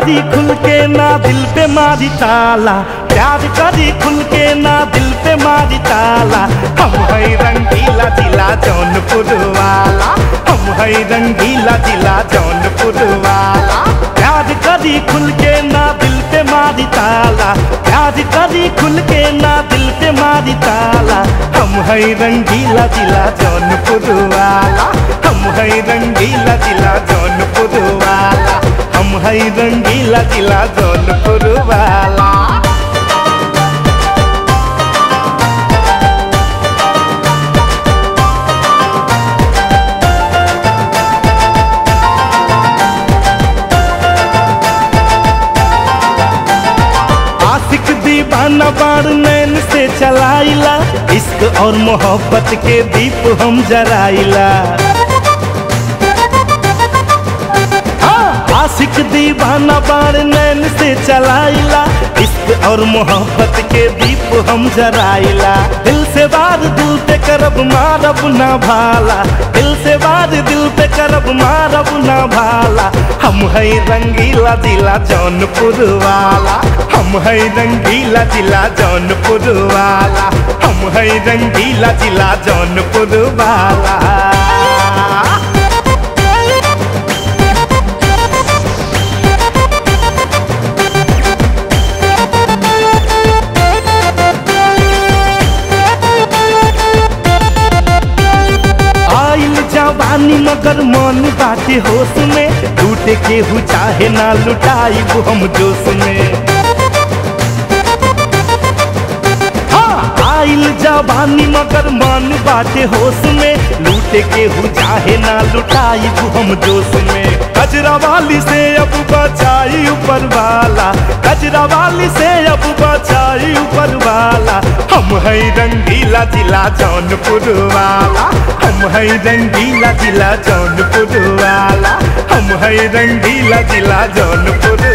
करी खुल के ना दिल पे मारी ताला प्यार करी खुल के ना दिल पे मारी ताला हम है रंगीला जिला जौनपुर वाला हम है रंगीला जिला जौनपुर वाला प्यार करी खुल के ना दिल पे मारी ताला प्यार करी खुल के ना दिल पे मारी ताला हम है रंगीला जिला जौनपुर वाला हम है रंगीला जिला जौनपुर वाला हम है रंगीला जिला जौनपुर वाला आशिक दीवाना बार नैन से चलाइला इश्क और मोहब्बत के दीप हम जराइला हाँ, आशिक दीवाना बार नैन से चलाइला इश्क और मोहब्बत के दीप हम जराइला दिल से बार दिल पे करब मारब ना भाला दिल से बार दिल पे करब मारब ना भाला हम है रंगीला जिला जौनपुर वाला हम है रंगीला जिला जौनपुर वाला हम है रंगीला जिला जौनपुर वाला आइल जवानी मगर मन बाटे होश में लूटे के हु चाहे ना लुटाई हम जोश में हाँ, आइल जवानी मगर मन बाटे होश में लूटे के हु चाहे ना लुटाई हम जोश में कजरा वाली से अब बचाई ऊपर वाला कजरा वाली से अब बचाई ऊपर वाला हम है रंगीला जिला जौनपुर वाला हम है रंगीला जिला जौनपुर वाला हम है रंगीला जिला जौनपुर